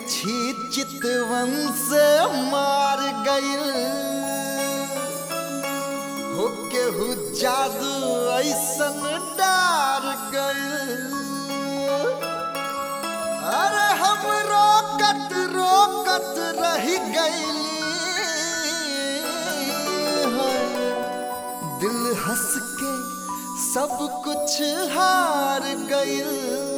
तिरछी चितवन से मार गइल हो केहू जादू ऐसन डार गइल अरे हम रोकत रोकत रह गइली दिल हंस के सब कुछ हार गइल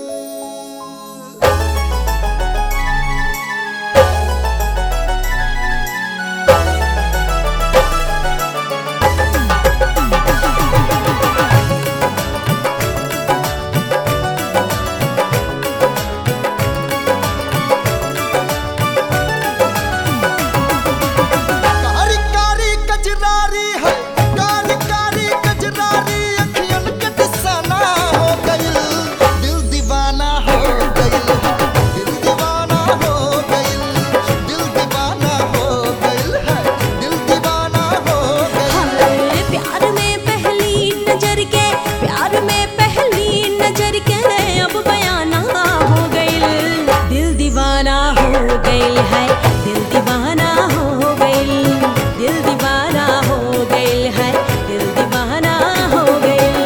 कारी कारी कजरारी है कारी कारी कजरारी अखियन के दिसाना हो गइल दिल दीवाना हो गइल दिल दीवाना हो गइल दिल दीवाना हो गइल है दिल दीवाना हो गइल हाय प्यार में पहली नजर के प्यार में पहली नजर के अब बयाना हो गइल दिल दीवाना हो गइल है दिल दीवाना हो गइल दिल दीवाना हो गइल है दिल दीवाना हो गइल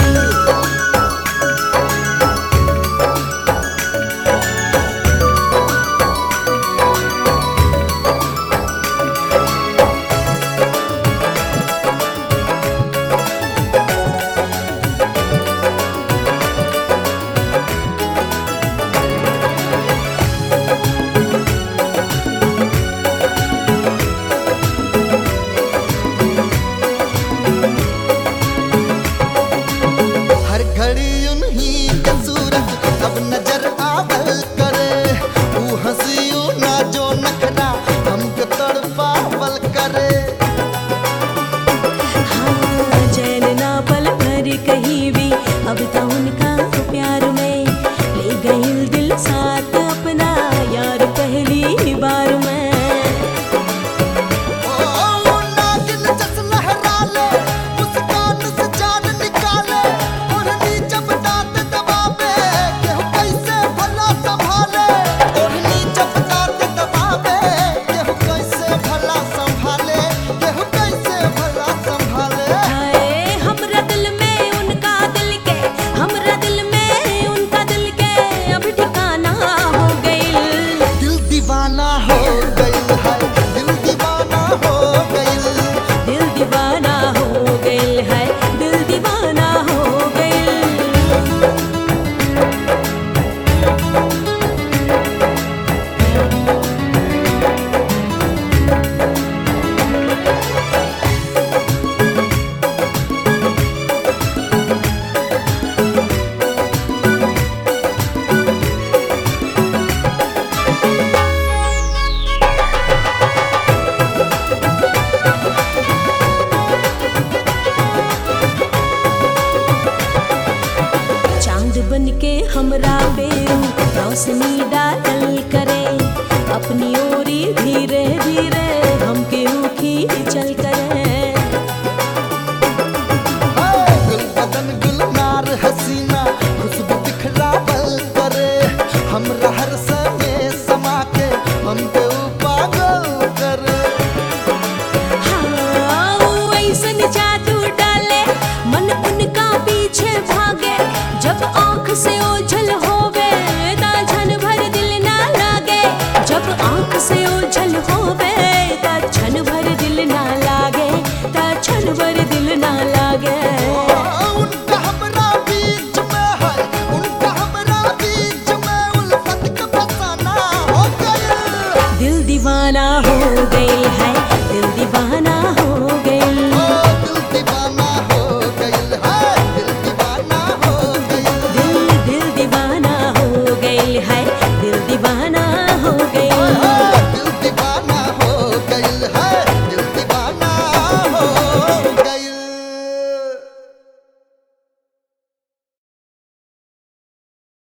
हर घड़ी उन्हीं के सूरत अब नजर आवल करे ऊ हंसियो ना जो नखरा हमको तड़पावल करे हाँ, चैन ना पल भर कहीं भी अब तो उनका प्यार में ले गई दिल साथ अपना यार पहली बार में ओ नागिन जस लहरा ले मुस्कान से जान निकाले ओढ़नी जब दांत दबावे केहू कैसे भला संभाले ओढ़नी जब दांत दबावे केहू कैसे भला संभाले केहू कैसे भला संभाले हाय हमरा दिल में उनका दिल के हमरा दिल में उनका दिल के अब ठिकाना हो गइल दिल दीवाना हो गइल है दिल दीवाना हो गइल दिल दीवाना हो गइल है दिल दीवाना हो गइल चांद बन के हमरा पे रोशनी डाल करे अपनी ओरी धीरे धीरे हमके उखी चल करे गुल बदन गुलनार हसीना खुशबू दिखलावल करे हमरा हर समय समा के हम पे ऊ पागल करे हाँ, वो ऐसन जादू डाले मन उनका पीछे भागे जब आंख से ओझल होवे ता क्षण भर दिल ना लागे जब आंख से ओझल होवे ता क्षण भर दिल ना लागे ता क्षण भर दिल ना लागे उनका हमरा बीच में है उनका हमरा बीच में उल्फत का फसाना हो गइल दिल दीवाना हो गई है दिल दीवाना